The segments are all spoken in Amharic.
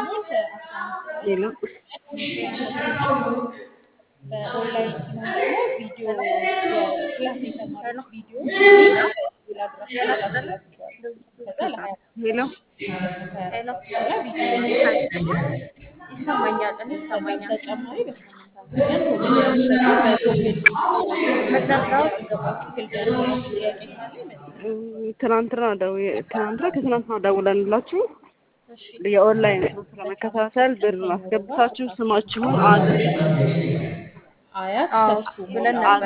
ሲሞት አስራ አምስት ቀን ሌላ በኦንላይን ሲሆን ደግሞ ቪዲዮ የክላስ የተማሩት ቪዲዮ ሊንክ በኢሜል አድራሻ ይላክላቸዋል። ከዛ ለሀያ ሄሎ ሀያ በኋላ ቪዲዮ ይላክላቸዋል። ይሰማኛል፣ እኔ ከዛ ይሰማኛል። በተጨማሪ በሳምንት አንድ ቀን ኮሜዲ የሚሰጠው በጉግል መዘርጋው ገባው ክፍል ደርሶ ጥያቄ ካለ ይመልሳል። እ፣ ትናንትና ደውዬ ትናንትና ከትናንትና ደውለንላችሁ እሺ የኦንላይን ትምህርት ለመከታተል ብር አስገብታችሁ ስማችሁን አድሬስ አያት አዎ ተስፉ ብለን ነበር።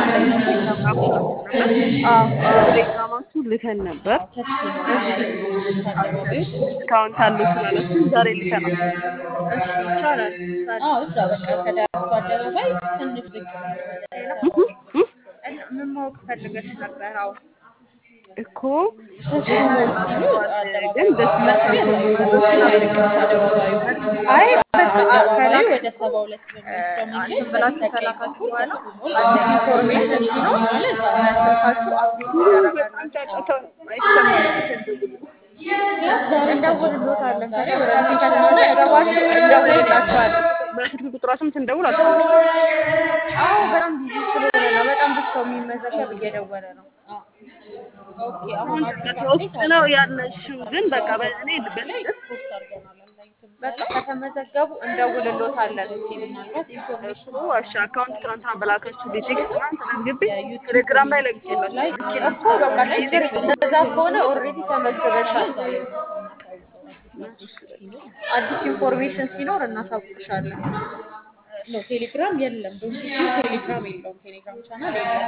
ቴሌግራማችሁ ልከን ነበር። ተስፉ ነው አደባባዩ ዲስካውንት አለው ስላላችሁ ዛሬ ልከናል። እሺ ይቻላል። አዎ እዛ በቃ ከዳርቱ አደባባይ ትንሽ ዝቅ ብሎ ወደ እና ምን ማወቅ ፈልገሽ ነበር? አዎ እኮ ተስፉ ሞል ሲሉ ግን ደስ መስሪያ አደባባዩ አይ በቃ አደባባዩ ከላይ ወደ ሰባ ሁለት በሚወስደው መንገድ እንትን ብላችሁ በስተቀኝ ከላካችሁ በኩል በኋላ ተስፉ ሞል አዲስ ኢንፎርሜሽን ሲኖር በስልካችሁ አፕዴት ይደረጋል። በጣም ጫጫታ አይሰማም። ክላስ ዛሬ እንደውልሎታለን። ዛሬ ከዚህ ወረፊት ከተሆነ ገባችሁ እንደውልላችኋለን። በስልክ ቁጥራችሁም ስንደውል አታነሱ። አዎ በጣም ቢዚ ስለሆነ ነው። በጣም ብዙ ሰው የሚመዘገብ እየደወለ ነው። ኦኬ አሁን አዲስ ውስጥ ነው ያለሽው፣ ግን በቃ በእኔ ላይ ፖስት አድርገናል ኦንላይን በቃ ከተመዘገቡ እንደውልሎታለን። ምናልባት ኢንፎርሜሽን እኮ እሺ፣ አካውንት ትናንትና በላካችሁ ቴክስት ትናንት ተመዝግቤ ቴሌግራም ላይ ለቅቄላችሁ ላይ እኮ በቃ ችግር እንደዛ ከሆነ ኦልሬዲ ተመዝግበሻል። አዲስ ኢንፎርሜሽን ሲኖር እናሳውቅሻለን። ነው ቴሌግራም የለም ዶንኪ ቴሌግራም የለውም ቴሌግራም ቻናል የለም